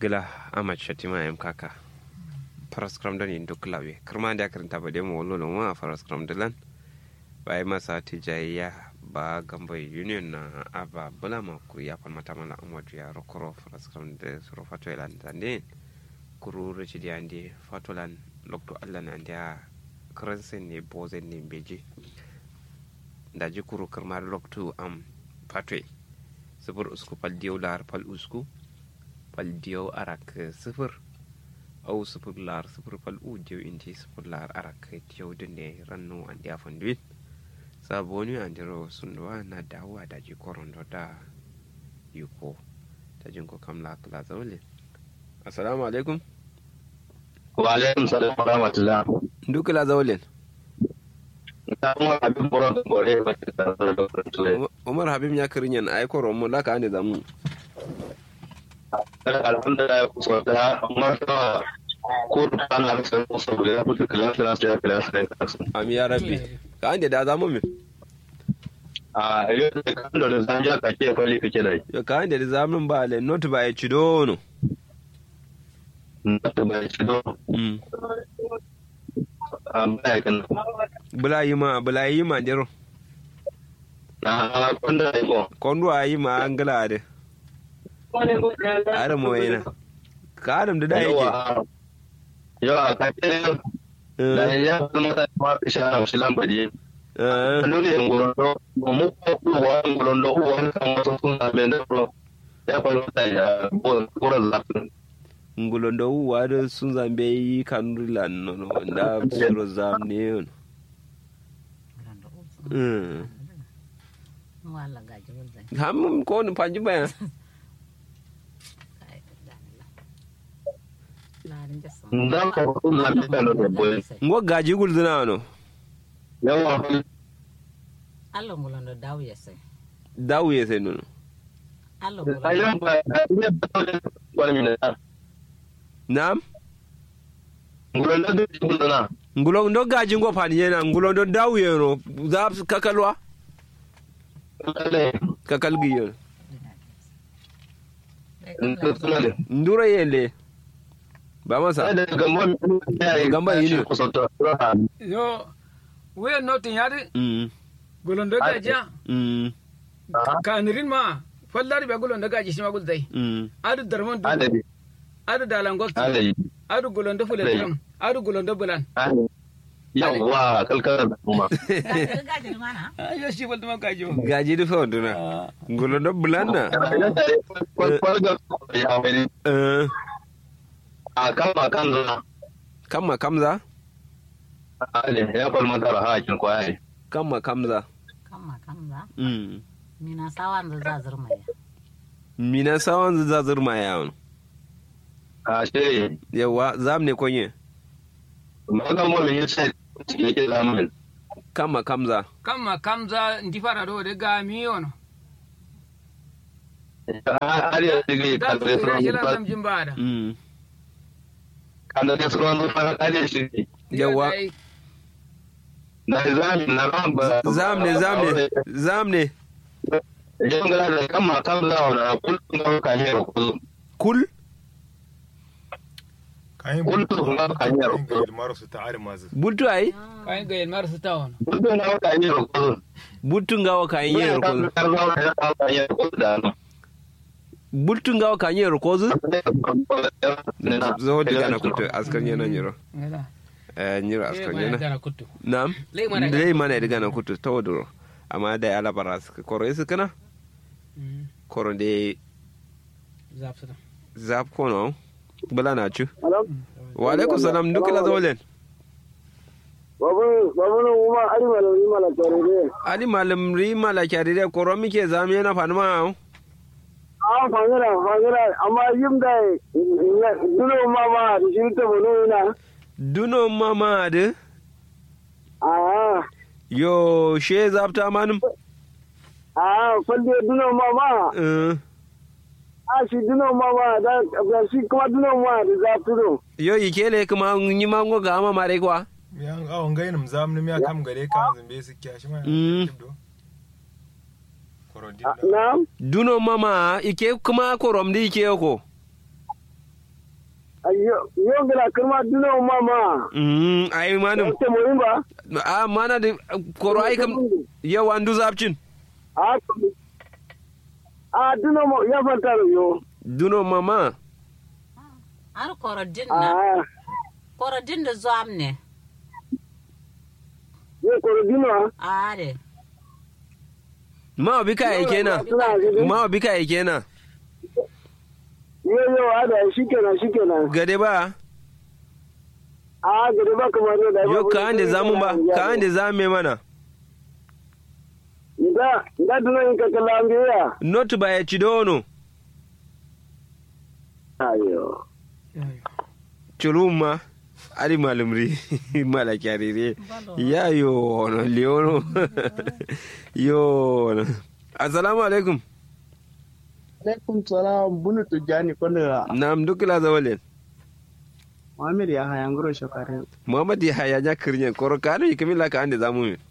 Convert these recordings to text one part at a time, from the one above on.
gila amad shatima yam kaka faras kram dan yin duk lawe kirma da karanta ba demo wallo no wa faras kram dalan bai masa tijayya ba gamba union na aba bulama ku ya fan mata mala amadu ya rokoro faras kram da suro fato elan tande kuru rechidi ande fatolan lokto allah na ndia kransen ne bozen ne beji da ji kuru kirma lokto am fatwe sifir usku fal diyau lar fal usku fal diyau arak sifir au sifir lar sifir fal u diyau inti sifir lar arak diyau dinde rannu an dia fonduin saboni an diro sunduwa na dawa da ji korondo da yuko ta jinko kamla kala zaule assalamu alaikum wa alaikum salam wa rahmatullah duk la zaulen umar habib ya kirinyan ay ko romo la ka ande zamu alhamdulillah ko so da amma ta ko ta na san ko so da ku ta kala kala sai kala sai am ya rabbi ka ande da zamu mi a yau da kan da zan ja ka ke kwali kake da yo ka ande da zamun ba le not ba ya cidono not ba ya cido mm am ba kan bula yi ma bula yi ma dero na kwanda ko kondo ayi ma angala de adam mo yana ka adam da da yake yau a kake da ya kuma ta ma isha shi lambaje eh nuni ngolondo mu ko wa ngolondo wa kan wasu sun abe da pro ya fa ta ya ko ko la ngulondo wa da sun zambe yi kanurilan no no da suro zam ne yon mm wala gaji wulzai ham ko ni panji ba larin jasa ndan ko ko na be da no boy ngo gaji gulzina no yawa allah ngulondo daw yese dawu ye sai no allah ngulondo ayan ba ne ba to wala min na nam ngolondo du ngolondo na ngulon do gaji ngo pani yana ngulon do dawu ye no za kakalwa ale kakal gi yon ngolondo ndura yele ba masa ada gamba ya Gamba yini. ko so to yo we notin yari mm golondo gajiya mm kanirin ma fallari be golondo gaji shima gulzai mm adu darman du ada adu dalangokti ada adu golondo fuletram adu golondo bulan yawa kalkar da kuma gaji mana yo shi balta ma gaji gaji du fa nduna ngulon do bulanda kwalga ya wani eh a kan ba kan zana kamma kamza ale ya kwalma tara hakin kwaye kamma kamza kamma kamza mm mina sawan da zazir mai mina sawan za zurma yawon a shi yawa zam ne konye magan mu ya ce cikin ke zamanin kamma kamza kamma kamza ndi fara do de ga mi yono har ya dige da kan su da ira shi suran lan jin bada mm kan da suran da fara kare shi yawa da zamin na ran ba zam ne zam ne zam ne yan gara da kan ma kan zawo na kullum ga kan yi rukuzu kul kullum ga kan yi rukuzu marasu ta armazu butu ai kai ga yin mar su tawon kullum ga kan yi rukuzu butu ngawa kan yer ko kan zawo da kan yi rukuzu da no butu ngawa kan yer ko zu zo diga na kutu askan yana nyiro ngala eh nyiro askan yana gana kuttu nam Lei mana dai mana diga na kutu tawduro amma da ala baras koro isu kana koro de zafsa zap kono bala na chu wa alaikum salam duk la zolen babu babu nan kuma ari malam ni malam tare ne ali malam ri mala kyari de koro mike zam yana fanma a fangara fangara amma yim da duno ma ma da shi ta bono ina duno mama de a yo she zapta manum a falle duno ma ma eh a shi duno ma ma da da shi kuma duno ma da za tuno yo ikele kuma nyi mango ga ma mare kwa yan awon gainin zamni ya kam gare ka zambe su kya shi ma Mm. kibdo korodin na duno mama ike kuma korom di ike ko ayo yo gala kirma duno mama mm ai manum te mo imba a mana da koro ai kam yau an du zapcin a a duno mo ya fanta yo duno mama Har korodin na. a Korodin da zuwa ne. yo ko dino Are. ma bi ka yake na suna gidi ma bi ka yake na yo yo ada shikenan shikenan gade ba a gari ba kamar da yo ka ande zamu ba ka ande zame mana da da duno in ka kala ambiya not ba ya ci dono ayo chuluma ari malumri mala kyarire ya yo no leono yo no. assalamu alaikum alaikum salam bunu tujani kondira nam dukila zawalen muhammad ya haya ngoro shokare muhammad ya haya nya kirnye koro kanu yikamila ka ande zamu mi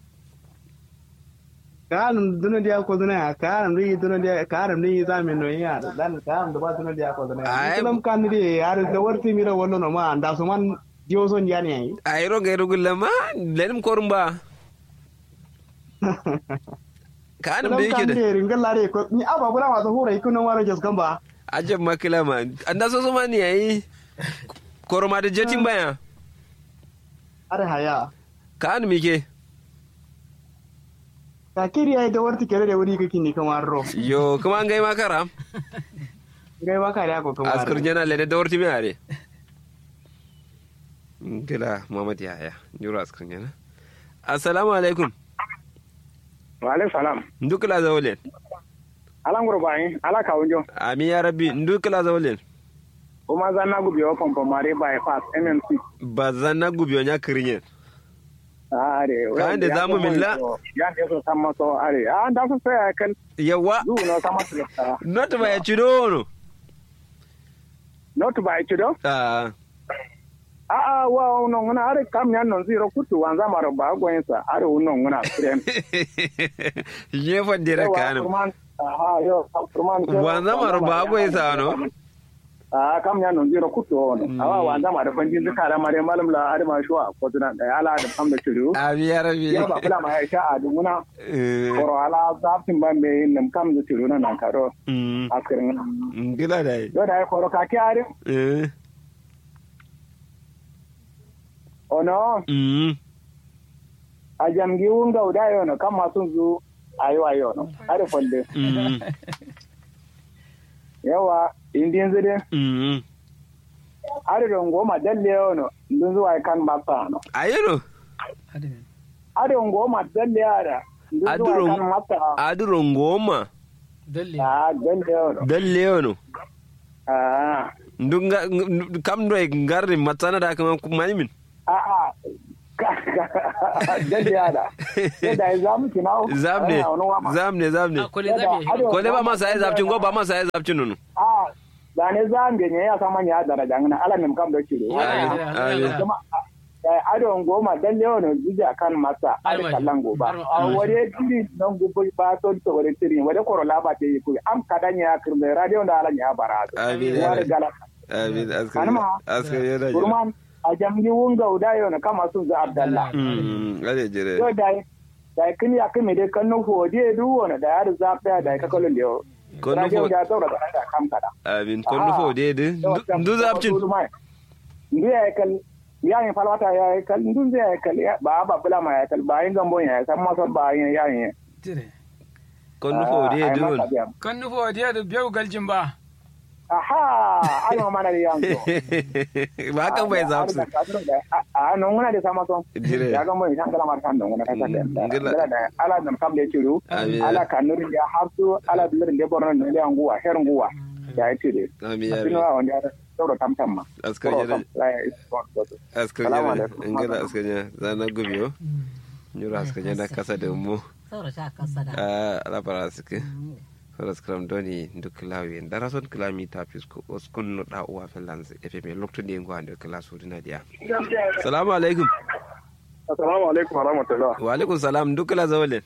kanum duno dia ko duna kanum ri duno dia kanum ni zame no ya dan kanum da ba duno dia ko duna Ai- kanum kan ri yar da warti mira wono no ma anda so man dio son jani ai ayro gairu gullama lenim korumba kanu kanum be kan yake da ri ringal lare ko ni aba bura ma so hura ikuno waro jas kamba ajab makila ma anda so so mani yayi koroma da jetin baya are haya kanu mike ka kiri ai da warti kere da wuri kake ni kamar ro yo kuma an gai makara gai ba ka da ko kamar askar jana lene da warti mi are gila muhammad ya haya nyuro askar jana assalamu alaikum wa alaikum salam ndukila zawlen alan gurbayin ala kawunjo ami ya rabbi ndukila zawlen kuma za na gubi wa pompomare bypass mmc bazan na gubiyo nya kirinyen are Kayan da zamu milla? ya ne so sama so are a da so sai kan yawa du no sama so not ba ya ci dono not by chido ah a a wa uno ngana are kam nyan non zero kutu wanza maro ba gwensa are uno ngana frem ye fa dire kanu aha yo kurman wanza maro ba go isa no a kam nyan non zero kutu ono awa wanza maro banjin duka da mare malam la are ma shuwa ko tuna da ala da kam da chido ami ya rabbi ya ba kula ma ya sha a dunguna Eh, koro ala zafin ban be nam kam da chido na nan karo mm, askirin ngila dai yo da koro ka ki are eh ono mm a jamgi wunga uda yono kam masun zu ayo ayo no are folle mm yawa indin zide mm are don goma dalle yono ndun zuwa kan mata no ayero are goma dalle ara ndun zuwa Aduro- kan mata aduro ngoma dalle a dalle yono dalle yono a ndunga kam do e ngarri matsana da kama mani min a a dalle ara sai da zamu kinawo zamne Ana wani wama. zamne zamne a kole zabe ko le ba masa ai zabcin go ba masa ai zabcin nunu a da ne zambe ne ya sama ya daraja ngana ala nem kam do kiro Amin, amin. kuma adon goma dan lewan jija kan masa ada Almadi. kallan goba Almadi. a wore tiri nan gubo ba to to wore tiri wore koro laba te yi kuyi am kadanya kirme radio da ala nya bara Amin, wore amin. gala amin askar Anma. askar yana jira kurman a jamgi wunga uda yo na kama sun za abdalla mm ade jire yo dai dai kin ya kin me de kan no fodi du wona da ya za ta da ka kolon yo Kon no radio fo- da to da da kam kada amin kon nufo de de ndu zabcin ndu ya kal ya yin falwata ya kal ndu ya kal ya- ba ba bula ma ya kal ba yin gambon ya san masa ba yin ya yin tire kon nufo de de won kan nufo diya da biyu galjin ba aha ai ma mana da yanzu ba kan bai zabsu a non ngana da sama son Dire. ya gambon ya kala mar kan don ngana kasa da Mm, ngila. ngila da ala dan kam da ciru Amin. ala kanurin da hafsu ala bilir da borno ne da nguwa her nguwa ya yi tire amin ya Sinu rabbi wa wanda ya sauro tamtam ma askar Koro yana kam, la ya is bon, bon. askar Salamu yana alaikum. ingila askar yana zana gubiyo nyura askar yana kasa da mu Saura sha kasa da. a alabara suke Horas kram doni duk lawi dara son klami ta fisko oskun no da uwa felans efe me lokto de ngo ande kala so dina dia salamu alaikum assalamu alaikum warahmatullah wa alaikum salam duk la zawale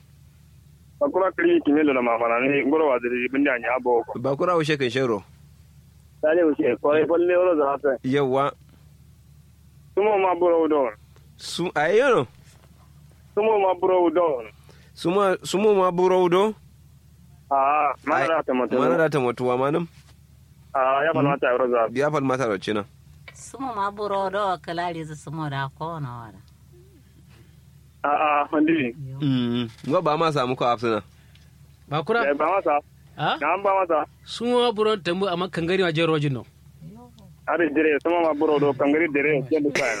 bakura kiri kimelo na mamana ni ngoro wa diri bindi anya abo ko ba kura ushe kan shero Sale wuce kwarai falle wani za ta. yawa Sumo ma buro don. su ayono Sumo ma buro don. suma sumo ma burowdo Ah, mana da ta mutu. mana da ta mutuwa manum Ah, ya fana ta yaro za. ya fal mata da cina sumo ma buro do kalari zu sumo da ko na wada Ah, ah, mandi. mm ngo ba ma samu ko afsana ba kura Eh, ba masa. ha Na ba masa. suma buron tambu amma kangari ma jero jino Ari dire, sumo ma buro do kangari dire, jendu ka.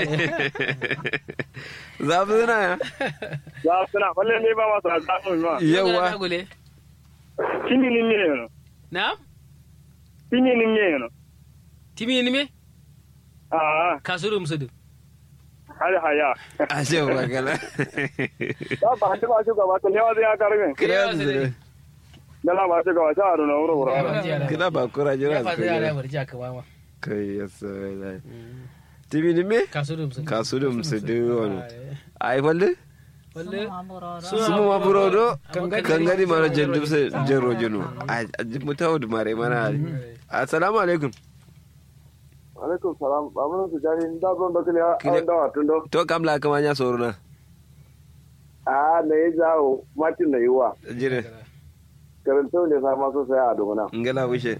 za fi zina ya Za suna falle ne ba masa za mu ma. yawa gule Kini ni ne no. na Kini ni ne no. timi ni me Ah, kasuru musudu hari haya. ashe ba kala Ba ba hanta ba shi gaba, to ne wa zai ka rame. kira zire Dala ba shi gaba, sha ru na wuro wuro. kira ba kura jira ya su fa zai ala kai barci aka ba ma kai ya sai tibi ni me kasuru musudu kasudum su du wani ai falle walle sumo ma buro do sumu ma burodo Kangari. kangari mara jendum se jero jenu a mutawu mare mana assalamu alaikum Alaikum salam, babu su jari, da zon da kiliya, Kile- an dawa tun do. to kam la kama nya soruna Ah, na yi jawo, matin da yiwa. jire Karanta ne sa masu saya a dogona. ngala wishe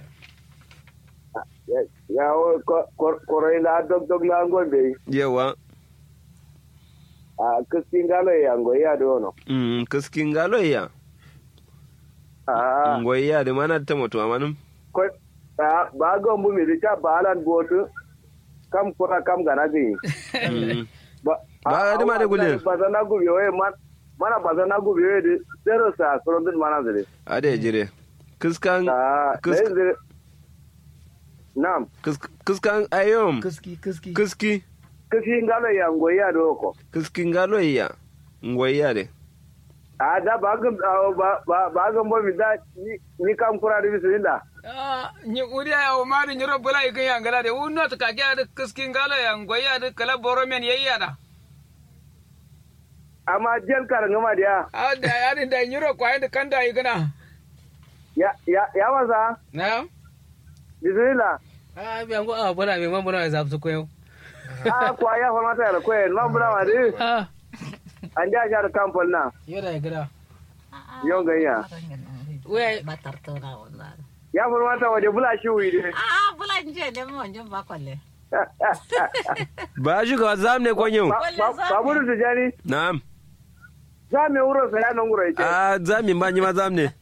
Ya wo korai la dog dog la ngon be. yawa A kiskin galo ya ngo ya do no. mm kiskin galo ya Ah, ngoy ya de mana ta mutu amanum ko ba ba go mu mi ta balan botu. Kam kura kam gana bi. Mm. Ba Ba ga dima da gulin. Ba za na gubi waye man mana ba za na gubi waye de zero sa kurondin mana zire. ade jire kiskan Ah, Kis- dai zire. Nam, kis- kiskan ayom kiski kiski kiski kiskin galo ya ngo ya do ko. kiskin galo ya ngoy ya de a da ba ga ba ba ba ga mo mi da ni ni kam kura da bisu inda ah ni uriya ya umari ni robbula ikan ya ngala de unno to kake ada kiskin gala ya ngoya da kala boro men yayya da amma jel kar ngama dia ah da ya da ni ro kwa da kanda igana ya ya ya wasa na bismillah ah bi ango ah bora me mambo na zabtu ko yau a kwa ya fa mata da koyen ma bura ma de ah an ja ja da kampol na yoda ya gida yon ganya we batar to na wala ya fa mata waje bula shi wi de ah bulan je ne mo je ba kwalle ba shi ka zam ne konyo ba buru su jani na'am za me wuro sa ya nan guro yake a zami ba ni ma zam ne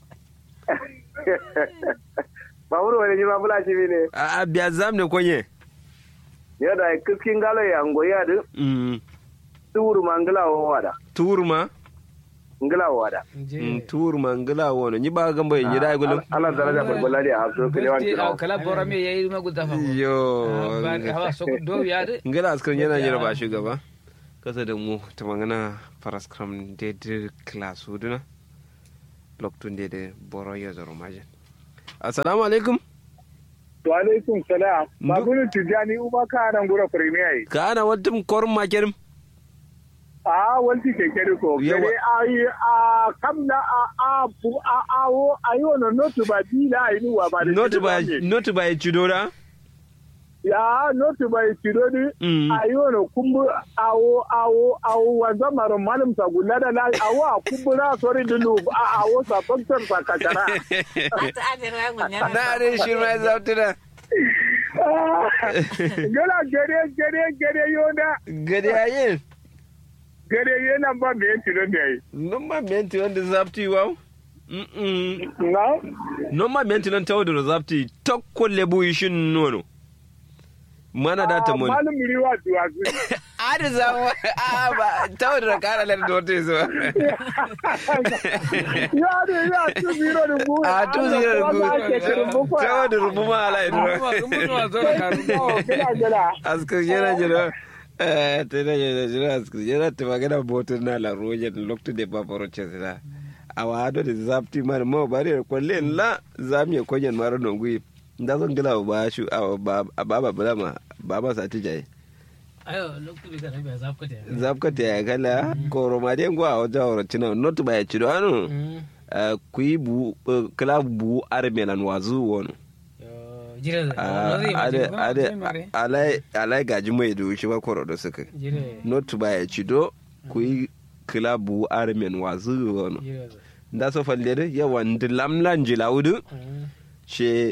ba buru wani ma bula shi ne a biya zam ne konye ya da kiskin galo ya ngoya de mm tuuru ma ngila wo wada turma ngila wo wada mm turma ngala wono ni ba gamba ni dai gulum ala daraja balbala dia hafso kelewan Gulti, ah, kilo kala boro me yayi ma gudda fa yo ba hawa so do ya de ngala askar yana jira ba shugaba kasa da mu ta magana paraskram de de class huduna loktun de de boro yo zoro majin assalamu alaikum wa alaikum salam Ndu- babunu tijani uba ka nan gura premier ka ana wattum korum makerim a wanti keke ko Yawa. kere ayi a kamna a a pu a a wo ayo no notu ba di la ayi wa ba de not kede by ba ne. not by chudora ya notu ba tiro di Mm. ayo no kumbu awo awo awo wanza maro malum sa gulada la awo a kumbura sori dinu a awo sa doktor sa kakara ata ade ra gunya na re shirma zautuna gala gere gere gere yona gade ayin gere yana ba me tiro ne ai nomma menti wanda zapti wow Mm-mm. na nomma menti nan tawo da zapti tokkolle buyi shin nono mana da ta mun malum riwa duwa su ada zamu a ba tawo da kara lar da wata zo ya ne ya tu zero da bu a tu zira da Allah ke tirin bu gu tawo da rubu ma ala kuma idro kuma zuwa zo da karu gala gala askar yana jira eh tana yana jira askar yana ta magana botar na la roje da lokto de ba faro chesira awa ado da zapti man mo bare kwalle la zami konyen maro nongui nda zon gila ba shu a ba ba ba ma ba ba sa tijaye ayo lokacin da kana biya zafka ta zapka ta ya kala koro ma den gwa o jawro tina not ba ya chido anu ku yi bu kala bu armelan wazu wono jire da Ah, zai ma ade jire ma ade sai mare alai alai gaji mai da shi ba koro da suka jire not ba ya ci do ku yi kilabu armen wazu wono jire da da so falle de yawan dilamlan jilawudu she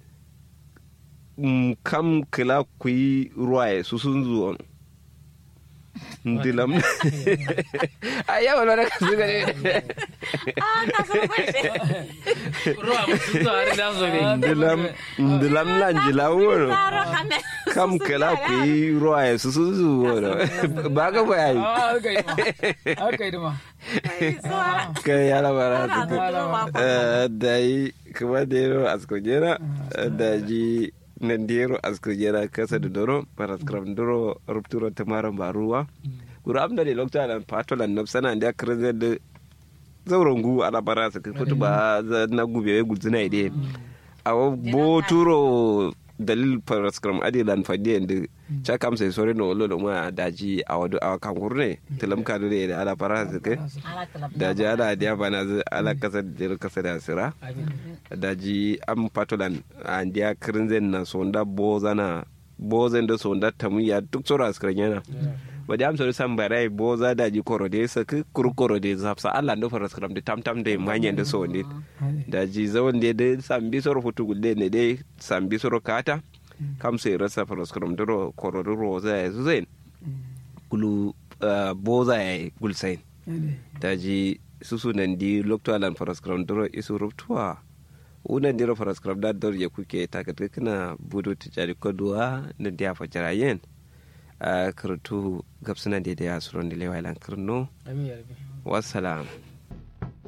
mm, kam kila ku yi ruwaye su sun zuwa dilam a yawan wani ka su gane Ah, ka san kwashe. ruwa musu zuwa har da zo ne dilam dilam lan jilawudu Taro kame. kam kila ku yi ruwaye su sun zuwa ba ga ba yayi ah aka yi ma aka yi ma Suwa. kai ya labara Ana su zuwa ba ko. Eh, da yi kuma da yaro a skojera da ji nan da yaro a skojera kasa da doro para skram doro rupturo tamaran baruwa guru amda ne lokta da patolan na sana da kirze da zauren gu ana bara su kutu ba za na gube ya guzuna ide a bo turo dalil para skram adilan fadiyan da cha kam sai sore no lo ma daji a wadu a kan gurne tilam ka da da ala para su kai Ana kalab. da ji ala diya bana zu ala kasa da kasa da sira da ji am patolan an diya kirinzen na sonda bozana bozen da sonda tamuya duk sora skran yana ba da amsa san barai boza da ji korode sa ku kur korode zapsa Allah ndo fara skram da tam tam da manyan da so ne da ji zawon da da sambi soro futu gulle ne dai sambi soro kata kam sai rasa fara skram duro korode roza ya zuzain kulu ah, boza ya gulsain daji susu nan di lokto alan faras kram doro isu ruptuwa unan diro faras kram da dor ya kuke takat kana budu tijari koduwa na dia fajara yen a karatu gabsana da ya suron da lewa ilan kirno amin ya rabi wassalam